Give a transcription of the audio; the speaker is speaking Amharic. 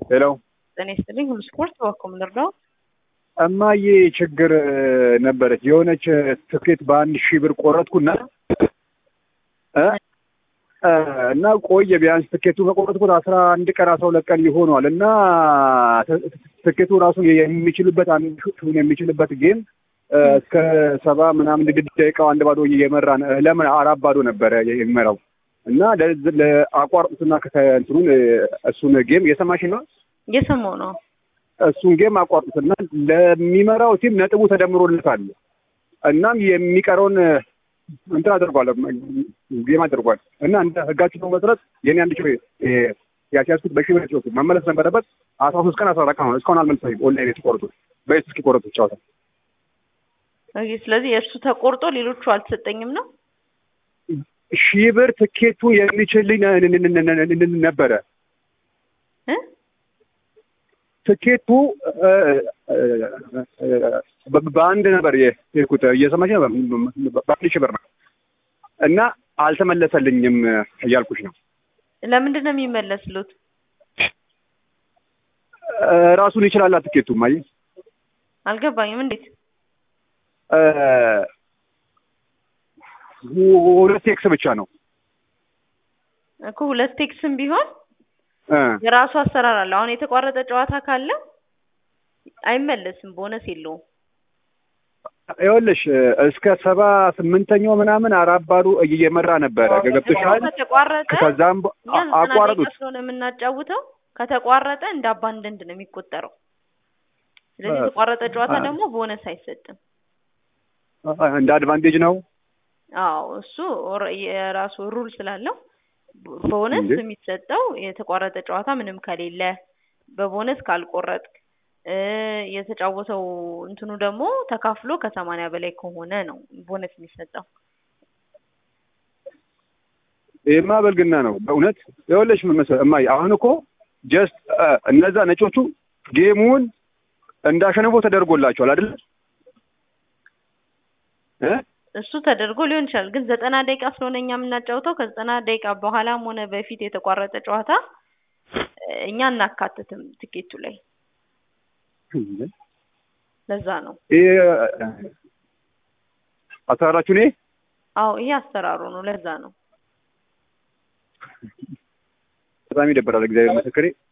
ሄሎ ጤና ይስጥልኝ። ሁሉ ስፖርት በኮም ልርዳው። እማዬ ችግር ነበረች። የሆነች ትኬት በአንድ ሺህ ብር ቆረጥኩና እ እና ቆየ ቢያንስ ትኬቱ ከቆረጥኩት አስራ አንድ ቀን አስራ ሁለት ቀን ይሆኗል እና ትኬቱ ራሱ የሚችልበት አንድ የሚችልበት ጌም እስከ ሰባ ምናምን ደቂቃው አንድ ባዶ እየመራ ለምን አራት ባዶ ነበረ የሚመራው እና ለአቋርጡትና እንትኑን እሱን ጌም እየሰማሽ ነው? እየሰማሁ ነው። እሱን ጌም አቋርጡትና ለሚመራው ቲም ነጥቡ ተደምሮለታል። እናም የሚቀረውን እንትን አድርጓል ጌም አድርጓል እና እንደ ህጋችሁ መሰረት የኔ አንድ ሺህ ያስያዝኩት በሺህ ብር ጨዋታ መመለስ ነበረበት። አስራ ሶስት ቀን አስራ አራት ቀን ሆነ እስካሁን አልመለሰኝም። ኦንላይን የተቆረጡት በየት እስኪ ቆረጡት ጨዋታ ስለዚህ የእርሱ ተቆርጦ ሌሎቹ አልተሰጠኝም ነው። ሺህ ብር ትኬቱ የሚችልኝ ነበረ ትኬቱ በአንድ ነበር የሄድኩት። እየሰማች ነው። በአንድ ሺህ ብር ነው እና አልተመለሰልኝም እያልኩሽ ነው። ለምንድን ነው የሚመለስሉት? ራሱን ይችላል ትኬቱ። ማይ አልገባኝም። እንዴት ሁለት ቴክስ ብቻ ነው እኮ ሁለት ቴክስም ቢሆን የራሱ አሰራር አለ። አሁን የተቋረጠ ጨዋታ ካለ አይመለስም፣ ቦነስ የለውም። ይኸውልሽ እስከ ሰባ ስምንተኛው ምናምን አራት ባዶ እየመራ ነበረ። ገብቶሻል? ከተቋረጠ ከዛም አቋረጡት ስለሆነ የምናጫውተው ከተቋረጠ እንደ አባንደንድ ነው የሚቆጠረው። ስለዚህ የተቋረጠ ጨዋታ ደግሞ ቦነስ አይሰጥም። እንደ አድቫንቴጅ ነው። አዎ እሱ የራሱ ሩል ስላለው ቦነስ የሚሰጠው የተቋረጠ ጨዋታ ምንም ከሌለ በቦነስ ካልቆረጥክ የተጫወተው እንትኑ ደግሞ ተካፍሎ ከሰማንያ በላይ ከሆነ ነው ቦነስ የሚሰጠው። ይህማ በልግና ነው በእውነት ይኸውልሽ ምን መሰለህ እማዬ አሁን እኮ ጀስት እነዛ ነጮቹ ጌሙን እንዳሸንፎ ተደርጎላቸዋል አይደል እ እሱ ተደርጎ ሊሆን ይችላል። ግን ዘጠና ደቂቃ ስለሆነ እኛ የምናጫውተው ከዘጠና ደቂቃ በኋላም ሆነ በፊት የተቋረጠ ጨዋታ እኛ እናካትትም ትኬቱ ላይ። ለዛ ነው ይሄ አሰራራችሁ እኔ አዎ ይሄ አሰራሩ ነው። ለዛ ነው በጣም ይደብራል። እግዚአብሔር ምስክሬ